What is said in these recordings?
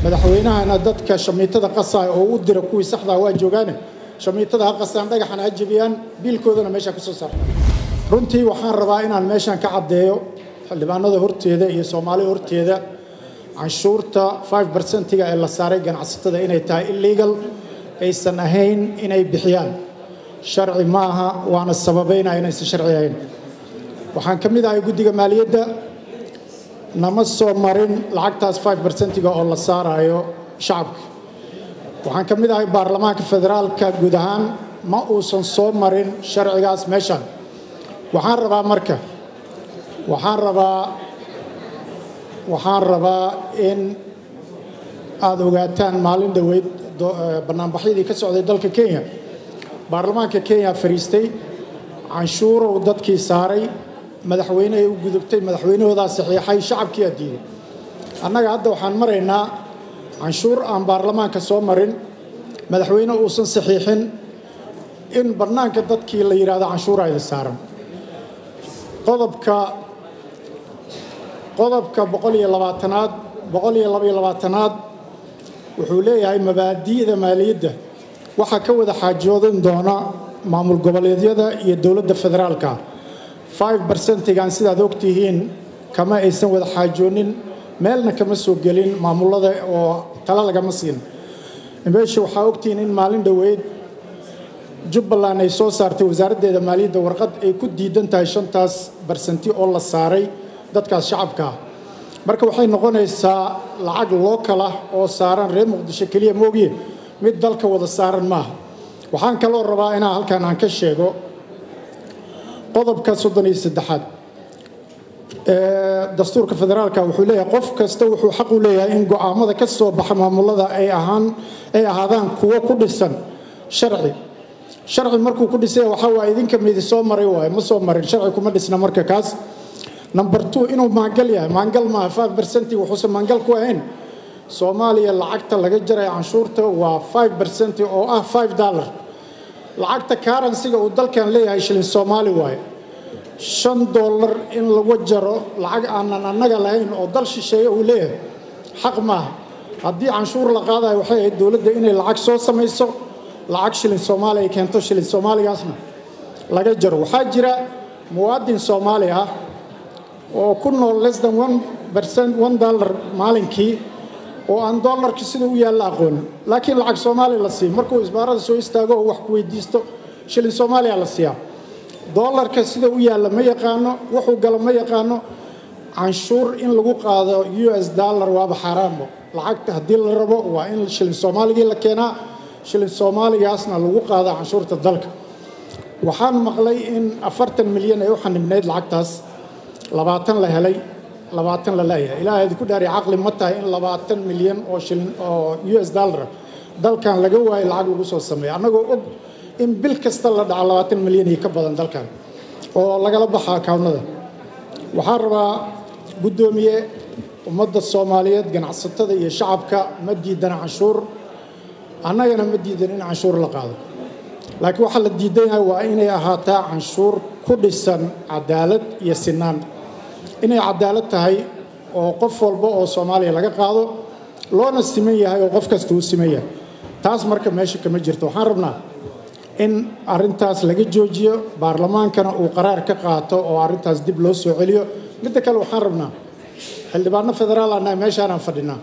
madaxweynahana dadka shamiitada qasaa oo u dira kuwii saxdaa waa joogaane shamiitada ha qasaan dhagaxana ha jebiyaan biilkoodana meesha ka soo saarta runtii waxaan rabaa inaan meeshan ka caddeeyo xildhibaanada horteeda iyo soomaalida horteeda canshuurta 5 bersentiga ee la saaray ganacsatada inay tahay illegal aysan ahayn inay bixiyaan sharci ma aha waana sababaynaya inaysan sharci ahayn waxaan ka mid ahay guddiga maaliyadda nama soo marin lacagtaas 5 bersentiga oo la saarayo shacabka waxaan ka mid ahay baarlamaanka federaalka guud ahaan ma uusan soo marin sharcigaas meeshan waxaan rabaa marka waxaan rabaa waxaan rabaa in aada ogaataan maalin dhoweyd bannaanbaxyadii ka socday dalka kenya baarlamaanka kenya fariistay canshuurow dadkii saaray madaxweyne ay u gudubtay madaxweynahoodaa saxiixay shacabkiiaa diiday annaga hadda waxaan maraynaa canshuur aan baarlamaanka soo marin madaxweyne uusan saxiixin in bannaanka dadkii la yidhaahdo canshuurayda saaran qodobka qodobka boqol iyo labaatanaad boqol iyo labaiyo labaatanaad wuxuu leeyahay mabaadi'da maaliyadda waxaa ka wada xaajoodin doona maamul goboleedyada iyo dowladda federaalka 5 bersentigan sidaad ogtihiin kama aysan wada xaajoonin meelna kama soo gelin maamulada oo tala lagama siin meesha waxaa ogtihiin in maalin dhoweyd jubbaland ay soo saartay wasaaraddeeda maaliyadda warqad ay ku diidan tahay shantaas bersenti oo la saaray dadkaas shacabkaa marka waxay noqonaysaa lacag lookal ah oo saaran reer muqdisho keliya moogiye mid dalka wada saaran maaha waxaan kaloo rabaa inaa halkan aan ka sheego qodobka soddon iyo saddexaad dastuurka federaalka wuxuu leeyahay qof kasta wuxuu xaq u leeyahay in go'aamada ka soo baxa maamulada ay ahaan ay ahaadaan kuwo ku dhisan sharci sharci markuu ku dhisay waxaa waaye idinka midi soo maray waaye ma soo marin sharci kuma dhisna marka kaas number two inuu maangal yahay maangal maaha five bersenti wuxuusan maangal ku ahayn soomaaliya lacagta laga jaraya canshuurta waa five bersenti oo ah five dollar lacagta karansiga uu dalkan leeyahay shilin soomaali waaye shan dollar in lagu jaro lacag aanan annaga lahayn oo dal shisheeye uu leeyahay xaq maaha haddii canshuur la qaadayo waxay ahayd dowladda inay lacag soo samayso lacag shilin soomaali ay keento shilin soomaaligaasna laga jaro waxaa jira muwaadin soomaali ah oo ku nool less than one percent one dollar maalinkii oo aan dollarka sida u yaalla aqoonin laakiin lacag soomaaliya la siiyo markuu isbaarada soo istaago oo wax ku weydiisto shilin soomaaliya la siiyaa dollarka sida u yaalla ma yaqaano wuxuu galo ma yaqaano canshuur in lagu qaado u s dollar waaba xaaraanbo lacagta haddii la rabo waa in shilin soomaaligii la keenaa shilin soomaaligaasna lagu qaado canshuurta dalka waxaan maqlay in afartan milyan ay u xanibnayd lacagtaas labaatan la helay labaatan la leeyahay ilaahay ku dhaari caqli ma tahay in labaatan milyan oo shilin oo u s dollar dalkan laga waayo lacag lagu soo sameeyo annagoo og in bil kasta la dhaco labaatan milyan iyo ka badan dalkan oo lagala baxa akaawnada waxaan rabaa guddoomiye ummadda soomaaliyeed ganacsatada iyo shacabka ma diidana canshuur annagana ma diidan in canshuur la qaado laakiin waxaa la diidan yahay waa inay ahaataa canshuur ku dhisan cadaalad iyo sinaan inay cadaalad tahay oo qof walba oo soomaaliya laga qaado loona siman yahay oo qof kasta uu siman yahay taas marka meesha kama jirto waxaan rabnaa in arrintaas laga joojiyo baarlamaankana uu qaraar ka qaato oo arrintaas dib loo soo celiyo midda kale waxaan rabnaa xildhibaano federaal annaga meeshaanaan fadhinaa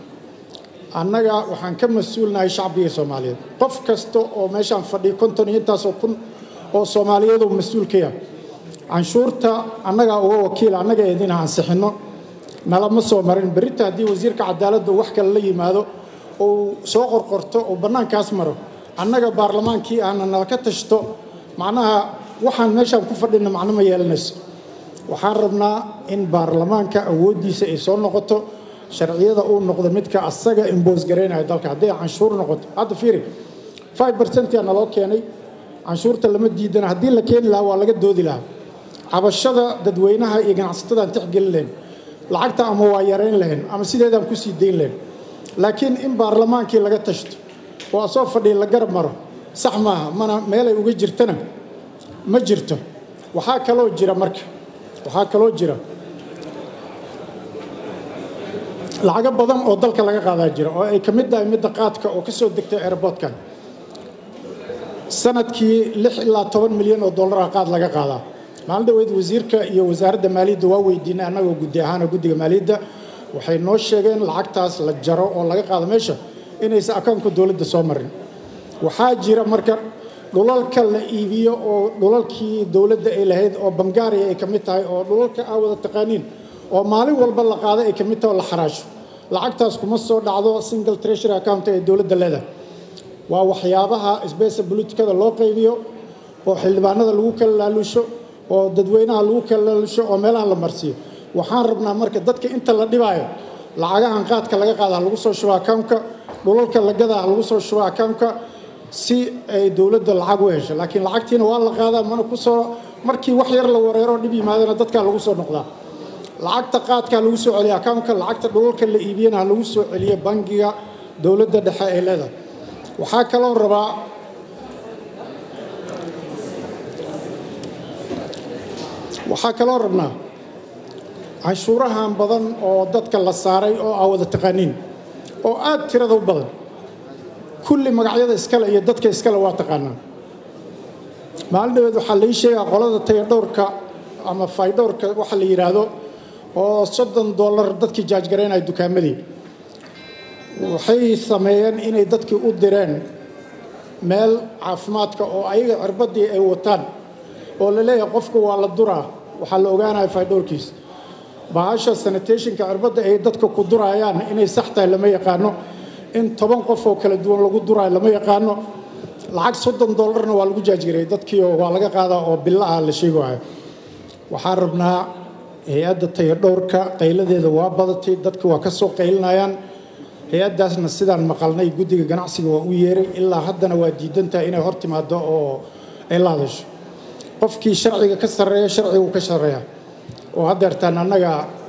annaga waxaan ka mas-uulnahay shacbiga soomaaliyeed qof kasta oo meeshaan fadhiyo konton iyo intaasoo kun oo soomaaliyeedu mas-uul ka yahay canshuurta annagaa uga wakiila annaga idina ansixinno nalama soo marin berita haddii wasiirka cadaaladda wax kale la yimaado ou soo qorqorto oo bannaankaas maro annaga baarlamaankii ahna nala ka tashto macnaha waxaan meeshaan ku fadhina macno ma yeelanayso waxaan rabnaa in baarlamaanka awooddiisa ay soo noqoto sharciyada uu noqdo midka asaga imboos garaynaya dalka hadday canshuur noqoto hadda fiiri five percentia naloo keenay canshuurta lama diidana haddii la keeni lahaa waa laga doodi lahaa cabashada dadweynaha iyo ganacsatadaan tixgelin lahayn lacagta ama waa yarayn lahayn ama sideedaan ku sii dayn lahayn laakiin in baarlamaankii laga tashto oo asoo fadhiya la garab maro sax maaha mana meelay uga jirtana ma jirto waxaa kaloo jira marka waxaa kaloo jira lacago badan oo dalka laga qaadaa jira oo ay ka mid tahay midda qaadka oo ka soo degtay airboodkan sanadkii lix ilaa toban milyan oo dollara qaad laga qaadaa maalin dhaweyd wasiirka iyo wasaaradda maaliyadda waa weydiinay annagoo guddi ahaana guddiga maaliyadda waxay noo sheegeen lacagtaas la jaro oo laga qaado meesha inaysan akoonka dowladda soo marin waxaa jira marka dhulalka la iibiyo oo dhulalkii dowladda ay lahayd oo bangaariya ay ka mid tahay oo dhulalka aa wada taqaaniin oo maalin walba la qaado ay ka mid tahay oo la xaraasho lacagtaas kuma soo dhacdo single treasury account ee dowladda leedahay waa waxyaabaha sbesa bolitikada loo qaybiyo oo xildhibaanada lagu kala laalusho oo dadweynaha lagu kala laalusho oo meelaha la marsiiyo waxaan rabnaa marka dadka inta la dhibaayo lacagahan qaadka laga qaada ha lagu soo shubo accountka dhulalka la gadaa ha lagu soo shubo accountka si ay dowladda lacag u hesho laakiin lacagtiina waa la qaadaa mana ku soo markii wax yar la wareero dhib yimaadana dadkaa lagu soo noqdaa lacagta qaadka ha lagu soo celiyo accountka lacagta dhulalka la iibiyana ha lagu soo celiyo bangiga dowladda dhexe ee leedahay waxaa kaloo rabaa waxaa kaloo rabnaa canshuurahan badan oo dadka la saaray oo aa wada taqaaniin oo aad tirada u badan kulli magacyada iskale iyo dadka iskale waa taqaanaa maalin dhaweed waxaa lai sheegaa qolada tayadhowrka ama faydhowrka waxa la yidhaahdo oo soddon dollar dadkii jaajgaraynaya dukaamadii waxay sameeyeen inay dadkii u direen meel caafimaadka oo ayaga cirbaddii ay wataan oo la leeyahay qofka waa la duraa waxaa la ogaanaya faydhowrkiis bahasha sanitationka cirbadda ay dadka ku duraayaan inay sax tahay lama yaqaano in toban qof oo kala duwan lagu duraayo lama yaqaano lacag soddon dollarna waa lagu jaajgarayay dadkiio waa laga qaadaa oo bilo ah la sheegayo waxaan rabnaa hay-adda tayadhowrka qayladeeda waa badatay dadka waa ka soo qaylinayaan hay-addaasna sidaan maqalnay guddiga ganacsiga waa u yeeray ilaa haddana waa diidantahay inay hor timaado oo ay la hadasho qofkii sharciga ka sarreeya sharcigu ka sarreeya oo haddeertaan annaga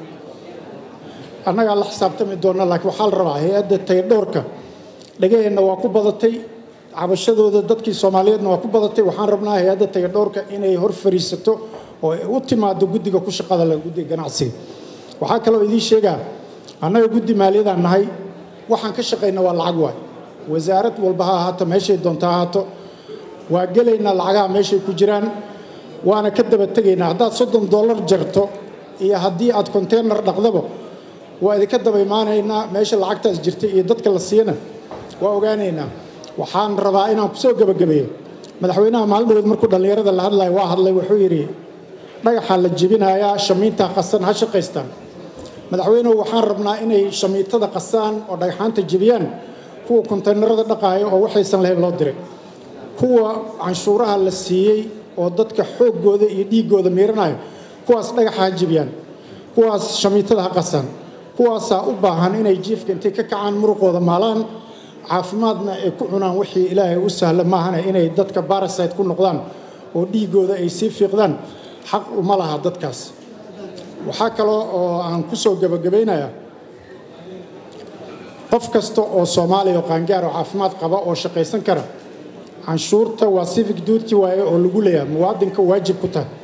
annagaa la xisaabtami doona laakiin waxaa la rabaa hay-adda tayadhowrka dhagaheenna waa ku badatay cabashadooda dadkii soomaaliyeedna waa ku badatay waxaan rabnaa hay-adda tayadhowrka inay hor fariisato oo ay u timaado guddiga ku shaqada leh guddiga ganacsiga waxaa kaloo idiin sheegaa annaga guddi maaliyadaan nahay waxaan ka shaqayna waa lacag waay wasaarad walba ha ahaato meeshay doonto ha ahaato waa gelaynaa lacagaha meeshay ku jiraan waana ka daba tegaynaa haddaad soddon dollar jarto iyo haddii aad konteynar dhaqdaba waa idinka daba imaanaynaa meesha lacagtaas jirta iyo dadka la siiyana waa ogaanaynaa waxaan rabaa inaan ku soo gebagabeeyo madaxweynaha maalin dhaweed markuu dhallinyarada la hadlayo waa hadlay wuxuu yidhi dhagaxaa la jebinayaa shamiintaa qasan ha shaqaystaan madaxweynuhu waxaan rabnaa inay shamiitada qasaan oo dhagxaanta jebiyaan kuwa konteynarada dhaqaaya oo waxaysan lahayn loo diray kuwa canshuuraha la siiyey oo dadka xooggooda iyo dhiiggooda miiranayo kuwaas dhagaxa ha jebiyaan kuwaas shamiitada ha qasaan kuwaasaa u baahan inay jiifka intay ka kacaan muruqooda maalaan caafimaadna ay ku cunaan wixii ilaahay u sahla maahana inay dadka barasite ku noqdaan oo dhiiggooda ay sii fiiqdaan xaq uma laha dadkaas waxaa kaloo oo aan ku soo gebagabaynayaa qof kasta oo soomaaliya oo qaangaar oo caafimaad qaba oo shaqaysan kara canshuurta waa civic duty waaye oo lagu leeyahay muwaadinka waajib ku tahay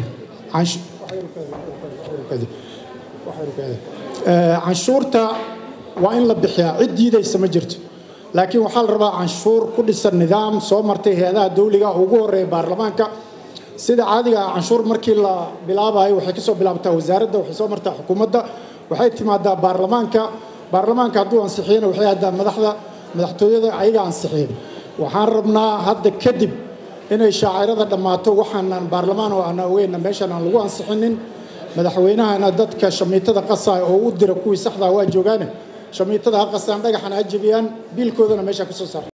canshuurta waa in la bixiyaa cid diidaysa ma jirto laakiin waxaa la rabaa canshuur ku dhisan nidaam soo martay hay-adaha dawliga ugu horeeya baarlamaanka sida caadiga ah canshuur markii la bilaabayo waxay ka soo bilaabtaa wasaaradda waxay soo martaa xukuumadda waxay timaadaa baarlamaanka baarlamaanka hadduu ansixiyana waxay haddaa madaxda madaxtooyada ayaga ansixiya waxaan rabnaa hadda kadib inay shaacirada dhammaato waxaanan baarlamaan oo aan ogeyna meeshaan aan lagu ansixinin madaxweynahana dadka shamiitada qasaaya oo u dira kuwii saxdaa waa joogaane shamiitada ha qasaan dhagaxana ha jebiyaan biilkoodana meeshaa ka soo saar